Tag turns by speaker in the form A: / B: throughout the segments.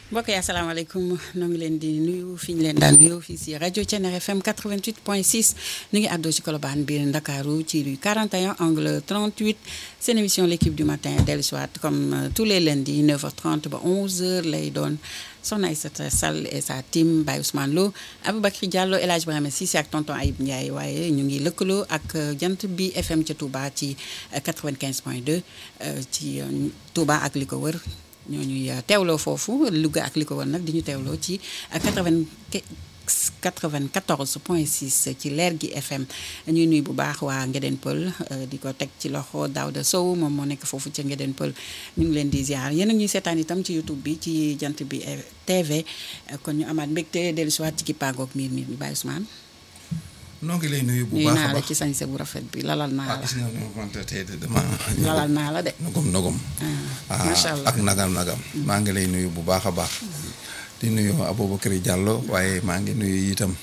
A: mbokk yi asalaamaaleykum ñoo ngi leen di nuyu fi ñu leen daan nuyu fii si rajo Thiéniere FM 88.6 ñu ngi àddoo ci Colobane biir Ndakaaru ci rue 41 angle 38 seen émission l' équipe du matin dellu si waat comme tous les lundis 9h30 ba 11h lay doon soxna Aïssata Sall et sa team Baye Ousmane Lo Aboubacry Diallo El Hadj Ibrahima Cissé ak tonton Ayib Ndiaye waaye ñu ngi lëkkaloo ak jant bi FM ca Touba ci 95.2 ci Touba ak li ko wër. ñoo ñuy teewloo foofu Louga ak li ko war nag di ñu teewloo ci 80 94 point 6 ci leer gi FM ñuy nuy bu baax waa Ngeden Pël di ko teg ci loxo Daouda Sow moom moo nekk foofu ca Ngeden Pël ñu ngi leen di ziar yéen a ñuy seetaan itam ci YouTube bi ci jant bi TV kon ñu amaat mbégte dellu si waat ci kippaangoog miir miir bi Baye Ousmane.
B: noo ngi lay nuyu bu
A: nuyu
B: baax a
A: naa la
B: baax
A: ci sañse bu rafet bi lalal naa la
B: gis nga ne wante tey de dama
A: lalal naa la de.
B: nogom nogom
A: ah macha allah
B: ak nagam nagam maa ngi lay nuyu bu baax a baax di nuyu Aboubacry Diallo waaye maa ngi nuyu itam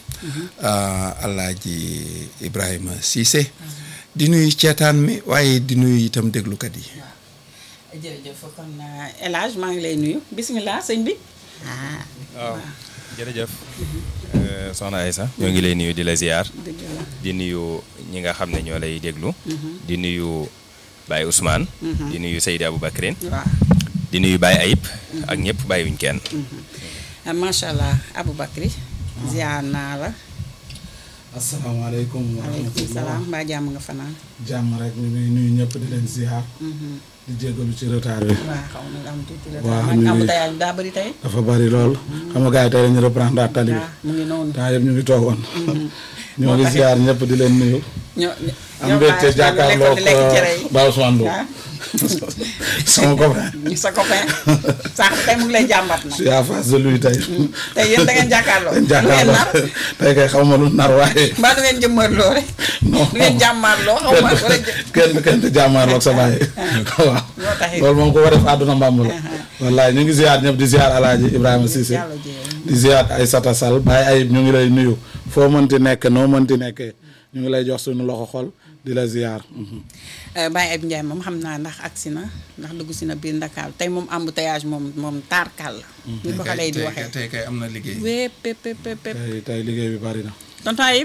B: Alaaji Ibrahima Cissé di nuyu ceetaan mi waaye di nuyu itam déglukat yi
A: jërëjëf kon El Hadj maa ngi lay nuyu bisimilah sëñ bi ah.
C: waaw jërëjëf soxna Aïssa ñoo ngi lay nuyu di la ziar
A: dëgg la
C: di nuyu ñi nga xam ne ñoo lay déglu di nuyu Baye Ousmane di nuyu Seydi Aboubacrin
A: waaw.
C: di nuyu Baye Ayib ak ñëpp bàyyiwuñ kenn
A: ah macha allah Aboubacry ziar naa la.
D: asalaamaaleykum wa
A: waaleykum
D: rahmatulah
A: salaam mbaa jàmm nga fanaan.
D: jàmm rek ñu ngi nuyu ñëpp di leen ziar. di jégalu ci retard bi.
A: waaw xaw ma nga am tuuti la.
D: waaw
A: nag
D: ñu
A: am
D: ngi-
A: tayal daa bëri tey.
D: dafa bari lool. xam nga gars yi tey dañu reprendre tali bi.
A: waaw mu ngi noonu.
D: temps yëpp ñu ngi toogoon. ñoo
A: Moo
D: ngi
A: taxit.
D: ziar ñëpp di leen nuyu.
A: ñoo
D: am mbégte jàkkaarloog
A: lekk cere yi.
D: Baye Ousmane Lo.
A: ah
D: sama copain.
A: sa copain sax tey mu ngi lay jàmbat
D: je
A: nag.
D: suis à face de lui tey.
A: tey yéen da ngeen jàkkaarloo.
D: dañ
A: lu ngeen nar
D: jàkkaarloo tey kay xaw ma lu nar waaye.
A: mbaa du ngeen jëmmarloo rek.
D: non
A: du ngeen jàmmaarloo xaw ma wala jë.
D: kenn kenn du jàmmaarloog sa baay. waaw
A: moo taxit.
D: loolu moom ko war a def àdduna mbàmb la. wallaay ñu ngi ziar ñëpp di ziar Alaaji Ibrahima Cissé.
A: yàlla jéem.
D: di ziar Aïssata Sall Baye Ayib ñu ngi lay nuyu foo mënti nekk noo mënti nekkee ñu ngi lay jox suñu loxo xol di la ziar.
A: Baye Abou Ndiaye moom xam naa ndax agsi na ndax dugg si na biir Ndakaaru tey moom embouteillage moom moom taarkal la. ni ko xale yi di
B: tey
A: waxee.
B: tey kay am na liggéey
A: wépp pép pép pép pép.
D: tey tey liggéey bi bari na.
A: tonton Ayib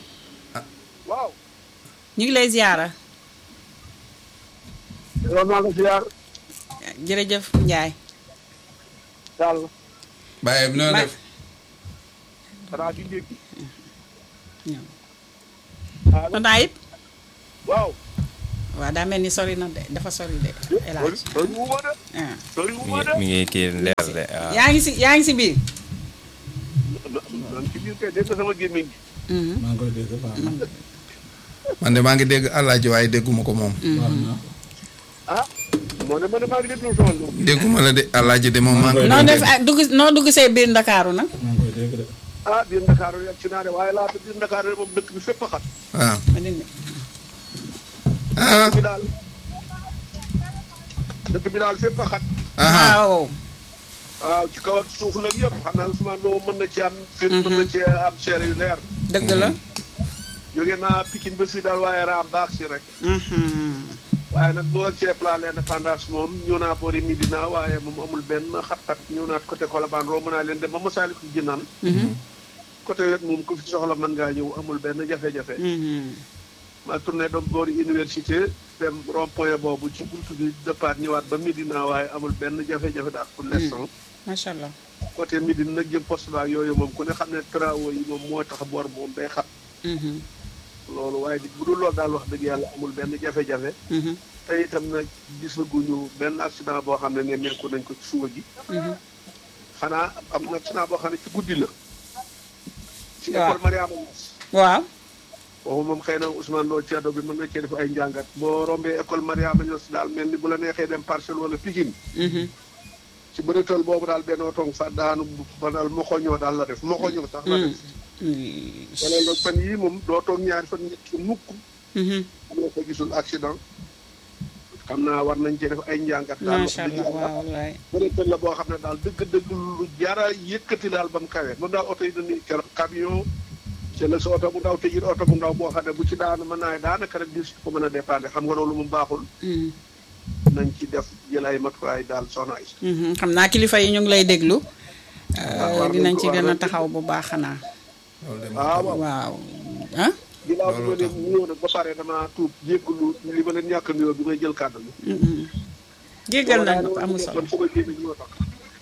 E: waaw
A: ñu ngi lay ziara
E: loolu maa ngi ziar
A: jërëjëf Ndiaye.
E: daal
B: bàyyi bi noo
A: Ba-
B: def
E: xanaa di ndékki
A: ñëw.
E: ah
A: tonton Ayib
E: waaw
A: waaw daa mel ni sori na de dafa sori de El
E: sori
A: Hadj.
E: sori wu ma de
A: ah.
E: sori wu
C: mi
E: ma
C: ngi
E: de
C: mi ngi kii leer de waaw
A: yaa ngi si yaa ngi si biir.
E: man ci biir kay dégg nga sama gémmiñ gi
A: Mhm.
D: maa ngi koy dégg baax na.
B: man de maa ngi dégg Alaaji waaye dégguma ko moom
D: baax na.
E: ah moo ne ma ne maa ngi déglu son lu
B: dégguma la de Alaaji de moom maa ngi
A: noo
B: koy
A: def
B: dégg
A: ah, dugg noo dugg see biir Ndakaaru nag.
D: maa ngi koy dégg de.
E: ah biir Ndakaaru yegg si naa de waaye laata biir Ndakaaru de moom dëkk bi fépp a xat
B: waaw
A: ma dindi.
B: ah
E: dëkk bi daal dëkk bi daal fépp a xat
B: ah
A: waaw.
E: waaw ci kaw ak suuf nag yëpp xam naa Ousmane Lo mën na ci am fit mën na ci am seere yu leer
A: dëgg la.
E: jóge naa Pikine ba fii daal waaye raam baax si rek
A: Mhm.
E: waaye nag boo cee plan l'indépendance moom ñëw naa boori Médina waaye moom amul benn xat-xat ñëw naa côté Colobane romb naa leen dem ba Massalikul Jinaan
A: Mhm.
E: côté wet moom ku fi soxla mën ngaa ñëw amul benn jafe-jafe
A: Mhm.
E: ma tourné doom boori université dem rond point boobu ci buntu bi départ ñëwaat ba Médina waaye amul benn jafe-jafe daal pour l'instant
A: macha allah.
E: côté Médine nag jëm poste ba yooyu moom ku ne xam ne travaux yi moom moo tax boor moom day xat
A: Mhm.
E: loolu waaye bu dul loolu daal wax dëgg yàlla amul benn jafe-jafe
A: Mhm.
E: te itam nag gisaguñu benn accident boo xam ne ne nekku nañ ko ci suba gi
A: Mhm.
E: xanaa am na accident boo xam ne ci guddi la ci
A: Waaw.
E: école Mariama Niass
A: waaw.
E: boobu moom xëy na Ousmane Lo Thierno bi mën nga cee def ay njàngat boo rombee école Mariama Niass daal mel ni bu la neexee dem Parcelles wala Pikine
A: Mhm.
E: ci bëreetal boobu daal benn oto fa daanu fa daal moxoñoo daal la def moxoñoo sax la def
A: Mhm.
E: wala loolu fan yii moom doo toog ñaari fan ñetti mukk
A: Mhm.
E: am na ko gisul accident xam naa war nañ cee def ay njàngat daal wax
A: macha
E: dëgg
A: allah
E: yàlla
A: waaw wallaay.
E: bëreetal la boo xam ne daal dëgg-dëgg lu jara yëkkati daal ba mu kawee moom daal oto yi dañuy keroog camion ci la sa oto bu ndaw te it oto bu ndaw boo xam ne bu ci daanu mën naa daanaka rek dis ko mën a dépendre xam nga loolu mu baaxul
A: Mhm.
E: nañ ci def jël ay matuwaay daal soxna ay
A: Mhm. xam naa kilifa yi ñu ngi lay déglu Euh, dinañ ci gën a taxaw bu baax xanaa
B: loolu de
E: ah waaw
A: waaw ah
E: ginnaaw bi ma leen ñëw nag ba pare dama tuub jéggalu li ma leen ñàkk nuyoo bi may jël kàddu bi.
A: jéggal nañ ko amul solo
E: man fu ma génne ñoo tax.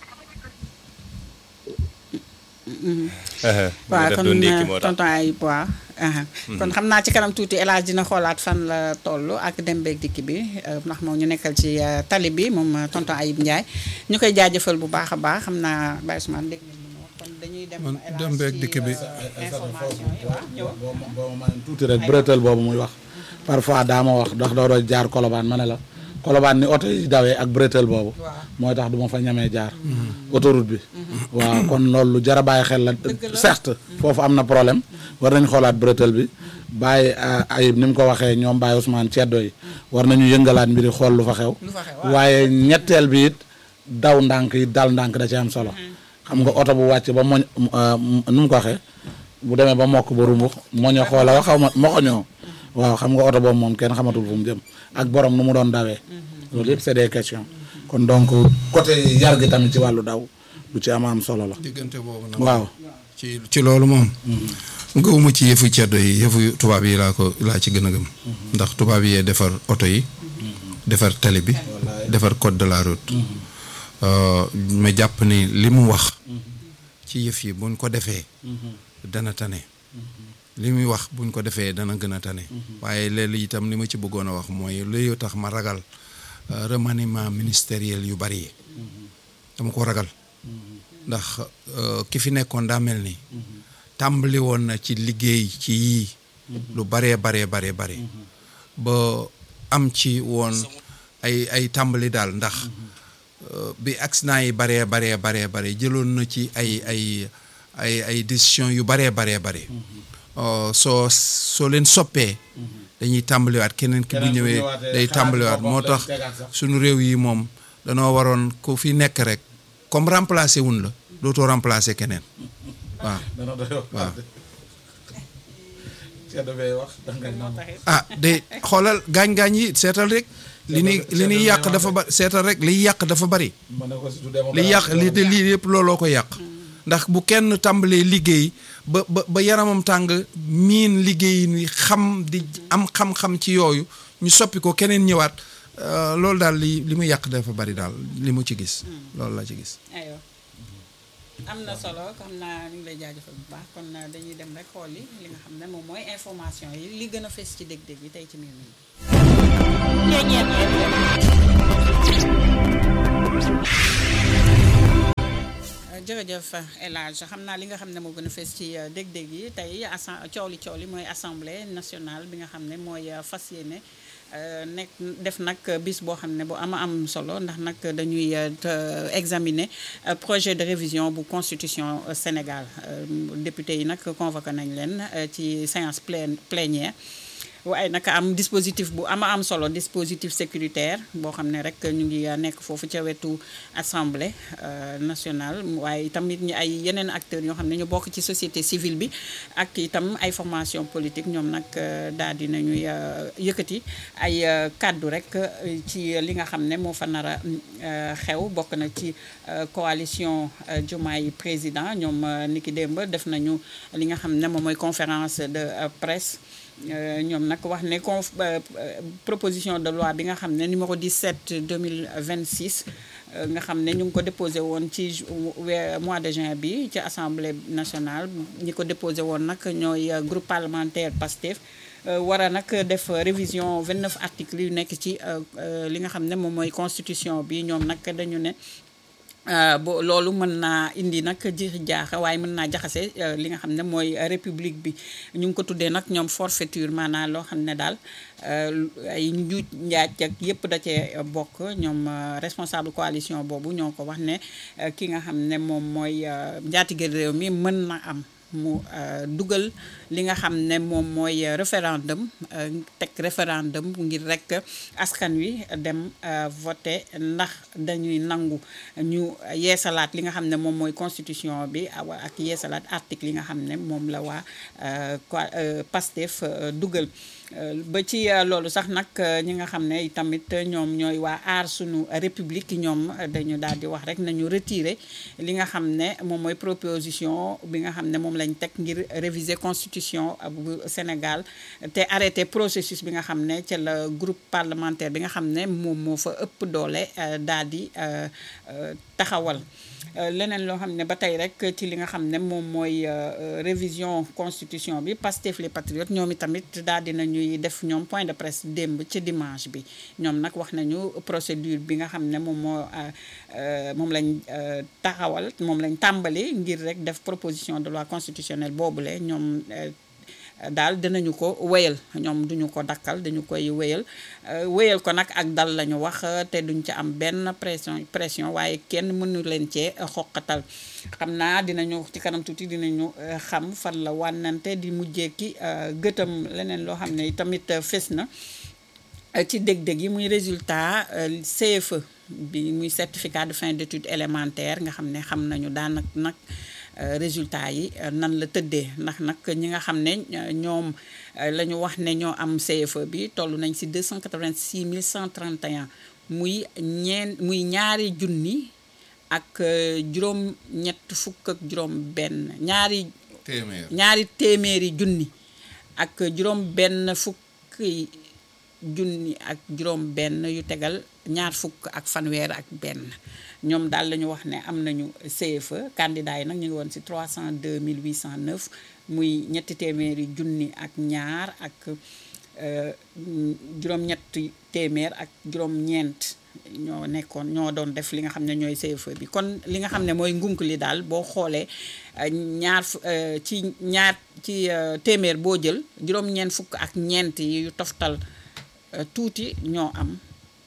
A: waaw
C: def
A: kon
C: doon ndékki moo tax
A: tonton Ayib waaw aha. kon xam naa ci kanam tuuti El Hadj dina xoolaat fan la toll ak dem beeg dikk bi euh, ndax moom ñu nekkal ci euh, tali bi moom euh, tonton Ayib Ndiaye ñu koy jaajëfal bu baax a baax xam naa Baye Ousmane dégg nañ li mu wax kon dañuy dem
B: Man
A: El Hadj
B: dem beeg
A: ci,
B: dikk bi.
A: euh, information yi waaw ñëwal.
D: boo ma boo ma tuuti rek bretelle boobu muy wax parfois daa ma wax ndax doo doon jaar kolobaan ma ne la kolobaan ni oto yi dawee ak bretelle boobu mooy tax du ma fa ñamee jaar autoroute bi waaw kon loolu lu jar a bàyyi xel la certes foofu am na problème war nañ xoolaat bretelle bi bàyyi ayib ni mu ko waxee ñoom Baye Ousmane ceddo yi war nañu yëngalaat mbiri xool lu fa xew
A: Lu fa xew, waaw.
D: waaye ñetteel bi it daw ndànk yi dal ndànk da ci am solo xam nga oto bu wàcc ba moñ nu mu ko waxee bu demee ba mokk ba rumbux moño xoola wax xaw ma moxoñoo waaw xam nga oto boobu moom kenn xamatul fu mu jëm ak borom nu mu doon dawee loolu yëpp c'est des questions kon donc côté yar gi tamit ci wàllu daw lu ci am am solo la
B: diggante boobu nag.
D: waaw
B: ci ci loolu moom. gëwuma ci yëfu ceddo yi yëfu tubaab yi laa ko laa ci gën a gëm. ndax tubaab yee defar oto yi. defar tali bi. defar code de la route. Euh, ma jàpp ni li mu wax. ci yëf yi buñ ko defee. dana tane. li muy wax buñ ko defee dana gën a tane. waaye léegi itam li ma ci bëggoon a wax mooy luy tax ma ragal euh, remaniement ministériel yu bari yi. dama ko ragal. ndax euh, ki fi nekkoon daa mel ni. tàmbali woon na ci liggéey ci yii. lu baree baree baree bare. ba am ci woon ay ay tàmbali daal ndax euh, bi accident yi baree baree baree bare jëloon na ci ay ay ay ay décision yu baree baree bare. Euh, soo soo leen soppee. dañuy tàmbaliwaat keneen ki bu
D: Keneen bu
B: ñëwee
D: ñëwaatee
B: day
D: xalaat
B: tàmbaliwaat
D: boppam
B: moo
D: day
B: tax
D: tegaat sax.
B: suñu réew yi moom danoo waroon ku fi nekk rek comme remplacer wun la dootoo remplacer keneen waaw
D: dana doy wax
B: waaw.
D: ceddo bay wax dangay naan
B: ah de xoolal gaañ-gaañ yi seetal rek li ni li ni yàq dafa ba seetal rek liy yàq dafa bari
D: ma ne ko si tuddee ma
B: li yàq li te lii yëpp looloo ko yàq ndax bu kenn tàmbalee liggéey ba ba ba yaramam tàng miin liggéey ni xam di am xam-xam ci yooyu ñu soppi ko keneen ñëwaat euh, loolu daal li li mu yàq dafa bari daal li mu ci gis loolu la ci gis
A: aywa am na solo xam naa ñu ngi lay jaajëfal bu baax kon uh, dañuy dem rek xool li li nga xam ne moom mooy information yi li gën a fes ci dég-dég yi tey ci miir mi jërëjëf El Hadj xam naa li nga xam ne moo gën a fees ci uh, dég-dég yi tey assan coow li coow li mooy assemblée nationale bi nga xam ne mooy uh, fas yéene Uh, nekk def nag bis boo xam ne bu ama am solo ndax nag dañuy uh, examiner uh, projet de révision bu constitution Sénégal député yi nag convoqué nañ leen ci séance pleine plénière waaye nag am dispositif bu ama am solo dispositif sécuritaire boo xam ne rek ñu ngi nekk foofu ca wetu assemblée nationale waaye tamit ñu ay yeneen acteurs yoo xam ne ñu bokk ci société civile bi ak itam ay formation politique ñoom nag daal di nañuy yëkkati ay kàddu rek ci li nga xam ne moo fa nar a xew bokk na ci coalition Diomaye président ñoom niki démb def nañu li nga xam ne moom mooy conférence de presse ñoom nag wax ne conf proposition de loi bi nga xam ne numéro 17 2026 nga xam ne ñu ngi ko déposé woon ci mois de juin bi ci assemblée nationale ñi ko déposé woon nag ñooy groupe parlementaire PASTEF war a nag def révision 29 articles yu nekk ci li nga xam ne moom mooy constitution bi ñoom nag dañu ne bo loolu mën naa indi nag jiixi jaaxa waaye mën naa jaxase li nga xam ne mooy république bi ñu ngi ko tuddee nag ñoom forfaiture maanaam loo xam ne daal ay njuuj njaaj ak yëpp da cee bokk ñoom responsable coalition boobu ñoo ko wax ne ki nga xam ne moom mooy njaatige réew mi mën na am mu dugal li nga xam ne moom mooy référendum teg référendum ngir rek askan wi dem voté ndax dañuy nangu ñu yeesalaat li nga xam ne moom mooy constitution bi ak yeesalaat article yi nga xam ne moom la waa Pastef dugal ba ci loolu sax nag ñi nga xam ne tamit ñoom ñooy waa aar sunu république ñoom dañu daal di wax rek nañu retirer li nga xam ne moom mooy proposition bi nga xam ne moom lañ teg ngir réviser constitution bu Sénégal te arrêter processus bi nga xam ne ca la groupe parlementaire bi nga xam ne moom moo fa ëpp doole daal di taxawal leneen loo xam ne ba tey rek ci li nga xam ne moom mooy révision constitution bi Pastef les patriotes ñoom itamit daal dina ñuy def ñoom point de presse démb ci dimanche bi ñoom nag wax nañu procédure bi nga xam ne moom moo moom lañ taxawal moom lañ tàmbali ngir rek def proposition de loi constitutionnelle boobule ñoom daal dinañu ko wéyal ñoom duñu ko dakkal dañu koy wéyal wéyal ko nag ak dal lañu wax te duñ ci am benn pression pression waaye kenn mënu leen cee xoqatal xam naa dinañu ci kanam tuuti dinañu xam fan la wànnante di mujjee ki gëtam leneen loo xam ne tamit fes na ci dég-dég yi muy résultat CFE bi muy certificat de fin d'études élémentaires nga xam ne xam nañu daanak nag résultat yi nan la tëddee ndax nag ñi nga xam ne ñoom la ñu wax ne ñoo am CFE bi toll nañ si 286 131 muy ñeen muy ñaari junni ak juróom ñett fukk ak juróom benn ñaari
B: téeméer
A: ñaari téeméeri junni ak juróom benn fukki junni ak juróom benn yu tegal ñaar fukk ak fanweer ak benn ñoom daal la ñu wax ne am nañu CFE candidat yi nag ñu ngi woon ci 302 809 muy ñetti téeméeri junni ak ñaar ak juróom-ñetti téeméer ak juróom-ñeent ñoo nekkoon ñoo doon def li nga xam ne ñooy CFE bi kon li nga xam ne mooy ngunk li daal boo xoolee ñaar ci ñaar ci téeméer boo jël juróom-ñeent fukk ak ñeent yi yu toftal tuuti ñoo am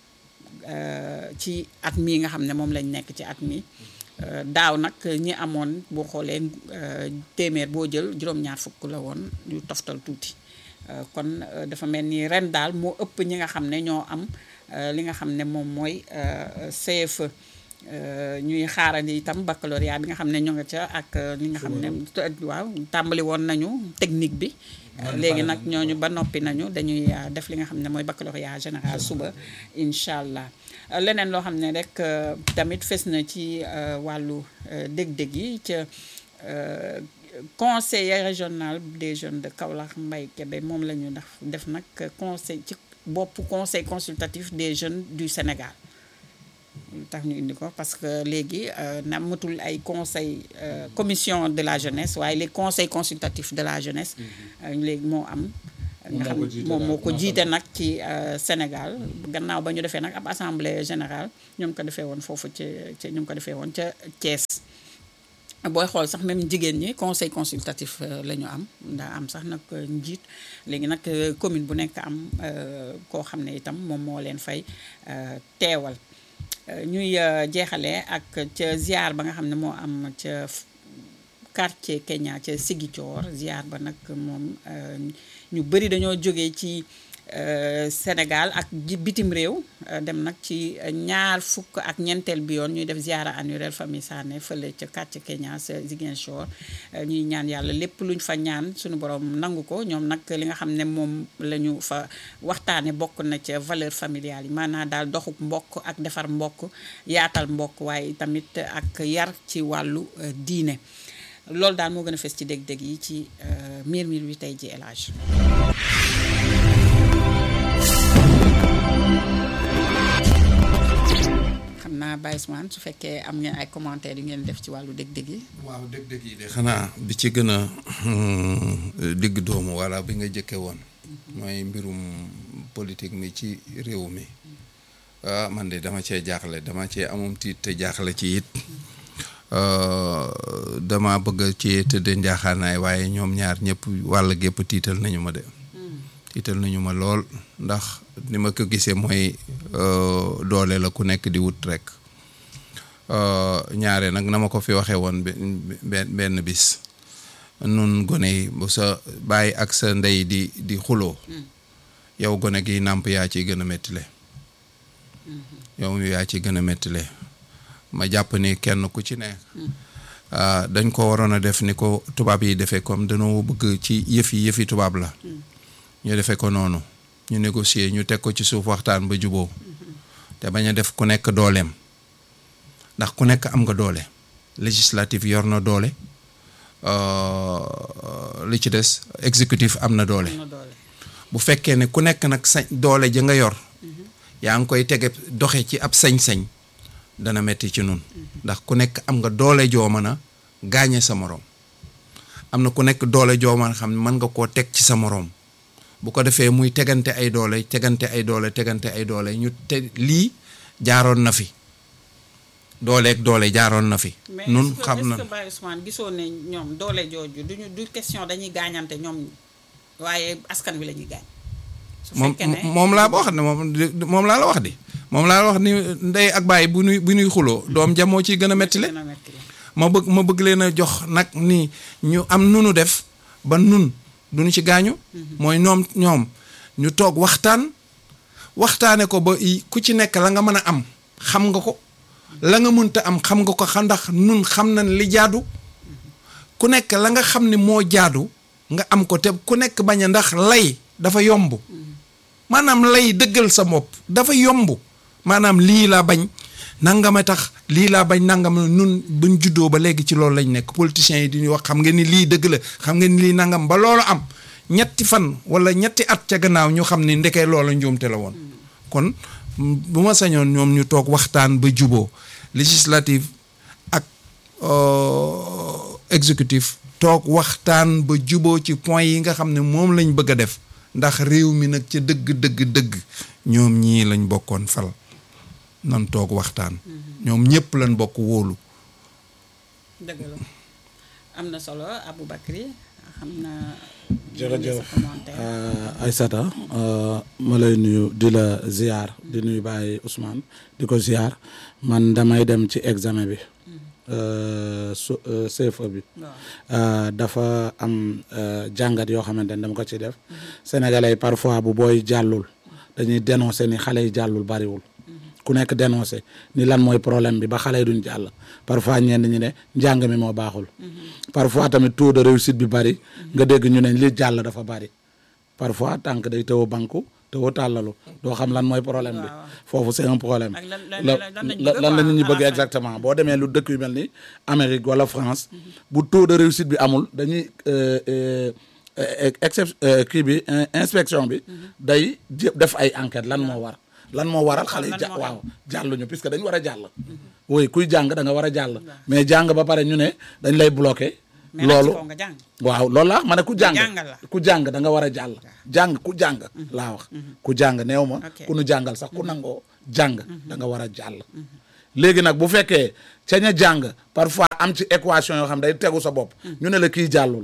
A: ci at mii nga xam ne moom lañ nekk ci at mi daaw nag ñi amoon boo xoolee téeméer boo jël juróom-ñaar fukk la woon yu toftal tuuti kon dafa mel ni ren daal moo ëpp ñi nga xam ne ñoo am li nga xam ne moom mooy CFE ñuy xaarandi itam baccalauréat bi nga xam ne ñoo nga ca ak li nga xam ne waaw tàmbali woon nañu technique bi léegi nag ñooñu ba noppi nañu dañuy def li nga xam ne mooy baccalauréat général suba incha allah leneen loo xam ne rek tamit fes na ci wàllu dég-dég yi ca conseiller régional des jeunes de Kaolack Mbaye Kébé moom la ñu def def nag conseil ci bopp conseil consultatif des jeunes du Sénégal tax ñu indi ko parce que léegi na matul ay conseil commission de la jeunesse waaye les conseils consultatifs de la jeunesse léegi moo am nga xam moom moo ko jiite nag ci Sénégal gannaaw ba ñu defee nag ab assemblée générale ñoom ko defee woon foofu ca ca ñu ko defee woon ca Thiès booy xool sax même jigéen ñi conseil consultatif la ñu am ndaa am sax nag njiit léegi nag commune bu nekk am koo xam ne itam moom moo leen fay teewal ñuy jeexalee ak ca ziar ba nga xam ne moo am ca quartier Kenya ca Ziguinchor ziar ba nag moom ñu bëri dañoo jógee ci Sénégal ak bitim réew dem nag ci ñaar fukk ak ñeenteel bi yoon ñuy def ziara annuelle famille Sané fële ca quartier Kenya sa Ziguinchor ñuy ñaan yàlla lépp luñ fa ñaan suñu borom nangu ko ñoom nag li nga xam ne moom la ñu fa waxtaane bokk na ca valeur familiale yi maanaam daal doxuk mbokk ak defar mbokk yaatal mbokk waaye tamit ak yar ci wàllu diine loolu daal moo gën a fes ci dég-dég yi ci miir miir wi tey ji élage xam naa Baye Ousmane su fekkee am ngeen ay commentaires yu ngeen def ci wàllu dég-dég yi
B: waaw dég-dég yi de xanaa bi ci gën a digg doomu wala bi nga jëkke woon mooy mbirum politique mi ci réew mi ah man de dama cee jaaxle dama cee amum tiit te jaaxle ci it dama bëgg ci tëdde njaaxaanaay waaye ñoom ñaar ñëpp wàll gépp tiital nañu ma de tiital nañu ma lool ndax ni ma ko gisee mooy doole la ku nekk di wut rek ñaare nag na ma ko fi waxee woon benn benn bis nun gone yi bu sa bàyyi ak sa ndey di di xuloo yow gone gi nàmp yaa ciy gën a mettile yow yaa ciy gën a mettile ma jàpp ni kenn ku ci nekk dañ ko waroon a def ni ko tubaab yi defee comme dañoo bëgg ci yëf yi yëfi tubaab la ñu defee ko noonu ñu négocier ñu teg ko ci suuf waxtaan ba juboo te bañ a def ku nekk dooleem ndax ku nekk am nga doole législatif yor na doole li ci des exécutif am na doole
A: am na doole.
B: bu fekkee ne ku nekk nag sañ doole ja nga yor yaa ngi koy tege doxe ci ab sañ-sañ dana metti ci nun ndax ku nekk am nga doole joo mën a gaañe sa moroom am na ku nekk doole joo mën a xam ne mën nga koo teg ci sa moroom bu ko defee muy tegante ay doole tegante ay doole tegante ay doole ñu te lii jaaroon na fi dooleeg doole jaaroon na fi
A: mais
B: nun
A: est-ce que-
B: xam na
A: est-ce que Baye Ousmane gisoo ne ñoom doole jooju duñu du question dañuy gaañante ñoom waaye askan wi la ñuy gaañ. su
B: moom
A: fekkee ne
B: moom laa wax ne moom moom laa la wax di moom laa la wax ni ndey ak baay bu nuy bu nuy xuloo doom ja moo ciy gën a metti le
A: dina metti le.
B: ma bëgg ma bëgg leen a jox nag ni ñu am nunu def ba nun duñu ci gaañu mooy ñoom ñoom ñu toog waxtaan waxtaane ko ba i- ku ci nekk la nga mën a am xam nga ko la nga mënta am xam nga ko xam ndax nun xam nañ li jaadu ku nekk la nga xam ni moo jaadu nga am ko te ku nekk bañ a ndax lay dafa yomb maanaam lay dëggal sa bopp dafa yomb maanaam lii laa bañ nangama tax lii laa bañ nangam nun buñ juddoo ba léegi ci loolu lañ nekk politiciens yi di ñu wax xam nga ni lii dëgg la xam nga ni lii nangam ba loolu am ñetti fan wala ñetti at ca gannaaw ñu xam ni ndekee loola njuumte la woon kon mm, bu ma sañoon ñoom ñu toog waxtaan ba juboo législative ak euh, exécutif toog waxtaan ba juboo ci point yi nga xam ne moom lañ bëgg a def ndax réew mi nag ca dëgg dëgg dëgg ñoom ñii lañ bokkoon fal nan toog waxtaan ñoom ñëpp lañ bokk wóolu
A: dëgg la am na solo Aboubacry xam na.
D: jërëjëf
A: sa commentaire.
D: euh, Aïssata euh, ma lay nuyu di la ziar di nuyu Baye Ousmane di ko ziar man damay dem ci examen bi euh, su euh, CFE bi
A: waaw
D: euh, dafa am euh, jàngat yoo xamante ne dama ko ci def sénégalais yi parfois bu booy jàllul dañuy dénoncer ni xale yi jàllul bariwul ku nekk dénoncé ni lan mooy problème bi ba xale yi duñ jàll parfois ñenn ñi ne njàng mi moo baaxul parfois tamit taux de réussite bi bari nga dégg ñu ne li jàll dafa bari parfois tànk day tëw a banku tëw a tàllalu doo xam lan mooy problème bi foofu c'est un problème
A: Ak lan- lan-
D: la
A: lan- lan lañ
D: la-
A: bëgg
D: lan la
A: quoi,
D: nit ñi
A: à la
D: bëgg
A: fin.
D: exactement boo demee lu dëkk yu mel ni Amérique wala France bu taux de réussite bi amul dañuy euh, euh, euh, excep euh, kii bi euh, inspection bi day jé- def ay enquête lan moo war lan moo waral xale yi
A: lan
D: ja
A: moo
D: waaw jàlluñu puisque dañ war a jàll oui kuy jàng da nga war a jàll mais jàng ba pare ñu ne dañ lay bloqué
A: mais nag
D: loolu
A: ci kaw nga jàng.
D: waaw loolu la ma ne ku jàng
A: jàngal la.
D: ku jàng da nga war a jàll jàng ku jàng laa wax ku jàng neew ma
A: Ok.
D: ku nu jàngal sax ku nangoo jàng da nga war a jàll léegi nag bu fekkee ca ña jàng parfois am ci équation yoo xam day tegu sa bopp ñu ne la kii jàllul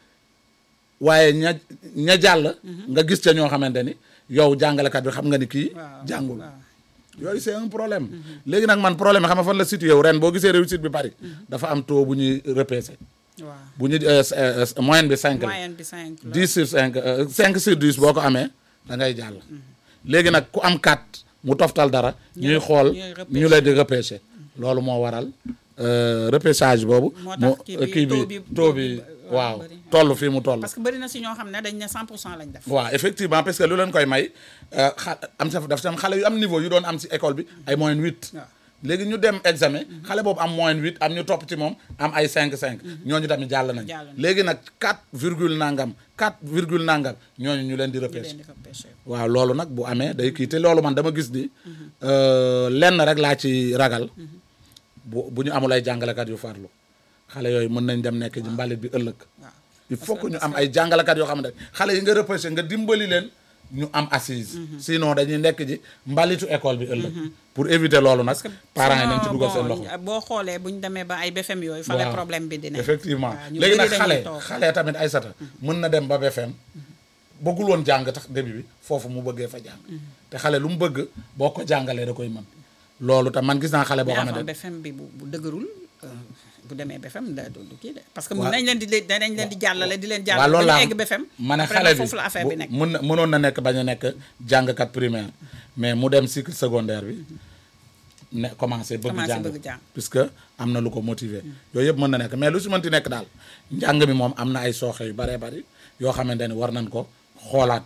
D: waaye ña ña jàll nga gis ca ñoo xamante ni yow jàngalekat bi xam nga ni kii
A: waaw
D: jàngul
A: waaw.
D: yooyu c'est un problème léegi nag man problème xam nga fan la situé yow ren boo gisee réussite bi bari dafa am taux bu ñuy repêché
A: waaw
D: bu ñu euh, euh, moyenne bi 5 la
A: moyenne bi 5 la.
D: 10 sur 5 euh, 5 sur 10 boo ko amee da ngay jàll léegi nag ku am 4 mu toftal dara ñuy xool
A: ñuy repêché.
D: ñu leen di repêché loolu moo waral euh, repêchage boobu
A: Moo
D: mu
A: tax kii bi
D: kii
A: taux
D: bi
A: bi-
D: taux bi
A: waaw,
D: waaw
A: bëri.
D: toll fii mu toll
A: parce que bëri na si ñoo xam ne dañ ne 100 pour cent lañ def.
D: waaw effectivement parce que lu leen koy may euh, xa am sa daf tam xale yu am niveau yu doon am si école bi ay moyenne 8
A: waaw.
D: léegi ñu dem examen xale boobu am moyenne 8 am ñu topp ci moom am ay 5 5 ñooñu tamit jàll nañ
A: Jàll nañ.
D: léegi nag 4 virgule nangam 4 virgule nangam ñooñu ñu leen di
A: ñu
D: repêché
A: leen di repêché.
D: waaw loolu nag bu amee day kii te loolu man dama gis ni euh, lenn rek laa ci ragal bu bu ñu amul ay jàngalekat yu farlu xale yooyu mën nañ dem nekk ci mbalit bi ëllëg
A: waaw.
D: il faut que ñu am ay jàngalekat yoo xamante ne xale yi nga repêché nga dimbali leen ñu am assise sinon dañuy nekk ji mbalitu école bi ëllëg pour éviter loolu nag parents yi nañ ci dugal seen loxo
A: boo xoolee bu ñu demee ba ay BFM yooyu. fa la
D: waaw.
A: problème bi di nekk.
D: effectivement
A: waaw, ñu
D: léegi
A: bëri
D: nag
A: dañuy
D: xale
A: toog.
D: xale tamit ay sata mën na dem ba BFM bëggul woon jàng tax début bi foofu mu bëggee fa jàng te xale lu mu bëgg boo ko jàngalee da koy mën loolu tam man gis naa xale boo
A: mais
D: xamante
A: avant
D: ne
A: BFM bi bu bu dëgërul euh, bu demee BFM da du du kii de. parce que
D: Waaw.
A: mun nañ leen di leen danañ leen di jàllale di leen
D: waaw
A: jàllale.
D: loolu
A: ba
D: laa
A: ñu egg BFM.
D: ma ne
A: après
D: xale
A: nag
D: bi
A: foofu la affaire bi nekk.
D: mën na mënoon na nekk bañ a nekk jàngkat primaire mais mu dem cycle secondaire bi ne commencé bëgg
A: Commencé
D: jàng
A: bëgg jàng.
D: puisque am na lu ko motiver yooyu yëpp mën na nekk mais lu si mënti nekk daal njàng mi moom am na ay sooxe yu baree bari yoo xamante ni war nañ ko xoolaat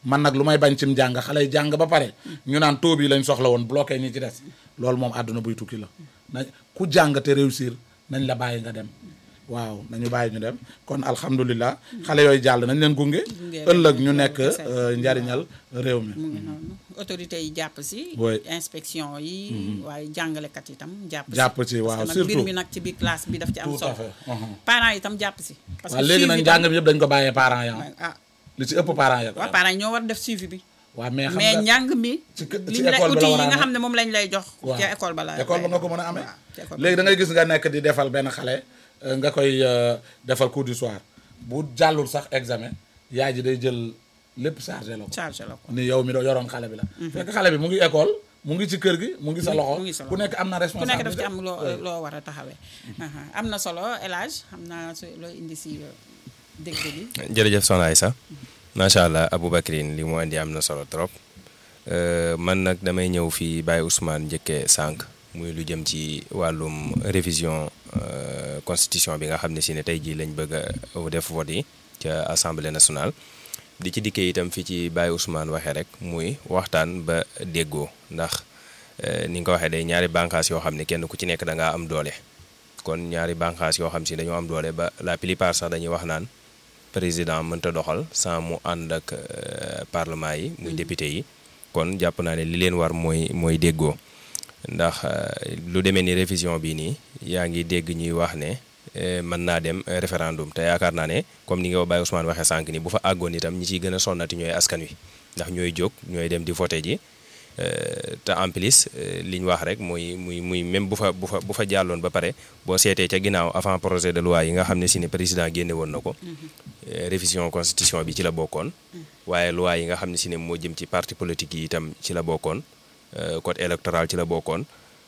D: man nag lu may bañ cim jàng xale yi jàng ba pare ñu naan taux bi lañ soxla woon bloqué ñi ci des loolu moom àdduna buy tukki la na ku jàng te réussir nañ la bàyyi nga dem waaw nañu bàyyi ñu dem kon alhamdulilah xale yooyu jàll nañ leen gunge ëllëg ñu nekk euh, njariñal réew mi
A: mu ngi noonu autorité yi jàpp si
D: Oui.
A: inspection yi waaye jàngalekat yi tam jàpp si
D: Jàpp si, waaw,
A: parce que nag mbir
D: surtout.
A: mi nag ci biir classe bi daf ci am
D: Tout à
A: solo
D: fait, uhum.
A: parents yi tam jàpp si parce
D: waaw léegi nag
A: suivi
D: njàng
A: tam-
D: bi yëpp dañ ko bàyyee parents ya
A: ah
D: li ci ëpp parents ya ko
A: waaw parents yi ñoo war def suivi bi
D: waaw mais xam
A: mais
D: nga
A: njàng mi
D: ci kë-
A: li
D: ci
A: ñu lay
D: école bi la
A: outils
D: war a
A: yi nga
D: amee.
A: xam ne moom lañ lay jox
D: waaw
A: ci école ba la
D: école ba nga ko mën a amee
A: waaw, ci école ba.
D: léegi da ngay gis nga nekk di defal benn xale euh, nga koy euh, defal cours du soir bu jàllul sax examen yaay ji day jël lépp chargé la ko
A: chargé la ko
D: ni yow mi doo yoroon xale bi la fekk xale bi mu ngi école mu ngi ci kër gi mu ngi sa loxo
A: mu ngi sa
D: ku
A: loxo.
D: nekk am na
A: ku nekk
D: responsabilité
A: daf ci am loo loo war a taxawee aha am na solo El Hadj xam naa su loo indi si euh, dégg bi
C: jërëjëf soxna Aïssa macha allah Aboubacrine li mu indi am na solo trop Euh, man nag damay ñëw fii Baye Ousmane njëkkee sànq muy lu jëm ci wàllum révision euh, constitution bi nga xam ne si ne tey jii lañ bëgg a def vote yi ca assemblée nationale di ci dikkee itam fii ci Baye Ousmane waxee rek muy waxtaan ba déggoo ndax euh, ni nga ko waxee day ñaari bànqaas yoo xam ne kenn ku ci nekk da ngaa am doole kon ñaari bànqaas yoo xam si dañoo am doole ba la plupart sax dañuy wax naan président mënta doxal sans mu ànd ak euh, parlement yi muy député yi kon jàpp naa ne li leen war mooy mooy déggoo ndax euh, lu demee ni révision bi nii yaa ngi dégg ñuy wax ne eh, mën naa dem eh, référendum te yaakaar naa ne comme ni nga ko Baye Ousmane waxee sànq ni bu fa àggoon itam ñi ciy gën a sonnati ñooy askan wi ndax ñooy jóg ñooy dem di voté ji euh, te en plus euh, li ñu wax rek muy muy muy même bu fa bu fa bu fa jàlloon ba pare boo seetee ca ginnaaw avant projet de loi yi nga xam ne si ne président génne woon na ko eh, révision constitution bi ci la bokkoon waaye loi yi nga xam ne si ne moo jëm ci parti politique yi itam ci la bokkoon euh, code électoral ci la bokkoon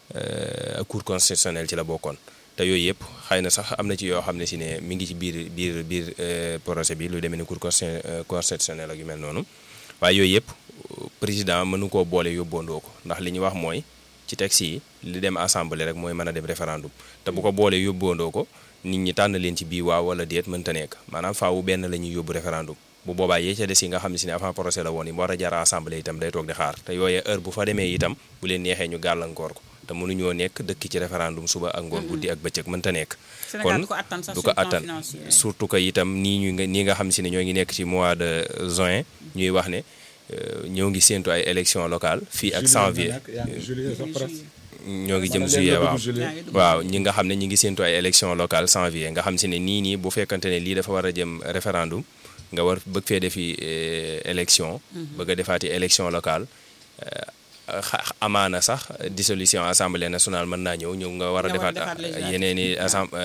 C: euh, cour constitutionnel ci la bokkoon te yooyu yëpp xëy na sax am na ci yoo xam ne si ne mi ngi ci biir biir biir euh, projet bi lu demee ni cour consti- euh, constitutionnel ak yu mel noonu waaye yooyu yëpp président mënu koo boole yóbboondoo ko ndax li ñu wax mooy ci texte yi li dem assemblée rek mooy mën a dem référendum te bu ko boolee yóbboondoo ko nit ñi tànn leen ci bii waaw wala déet mënta nekk maanaam faawu benn la ñuy yóbbu référendum bu boobaa yee ca des yi nga xam ne si ne avant procès la woon yi mu war a jaar assemblée itam day toog di xaar te yooyee heure bu fa demee itam bu leen neexee ñu gàllankoor ko te mënuñoo nekk dëkk ci référendum suba ak ngoon guddi ak bëccëg mënta nekk
A: Sénégal du ko attan sax
C: du
A: sur
C: ko
A: le plan
C: attan
A: financier.
C: surtout que itam nii ñu nga nii nga xam si ne ñoo ngi nekk ci mois de juin ñuy wax ne euh, ñoo ngi séentu ay élection locale fii ak janvier
D: juillet sax presque
C: ñoo ngi jëm
D: Wala
C: juillet
D: léegi
C: waaw
D: dugg juillet.
A: yaa ngi dugg
C: waaw ñi nga xam ne ñi ngi séentu ay élection locale janvier nga xam si ne nii nii bu fekkante ne lii dafa war a jëm référendum nga war bëgg fee defi euh, élection bëgg a defaati élection locale euh, xa- amaana sax dissolution assemblée nationale mën naa ñëw ñëw nga war a
A: Nga war a
C: defaat
A: defaat législative.
C: yeneen i assemblée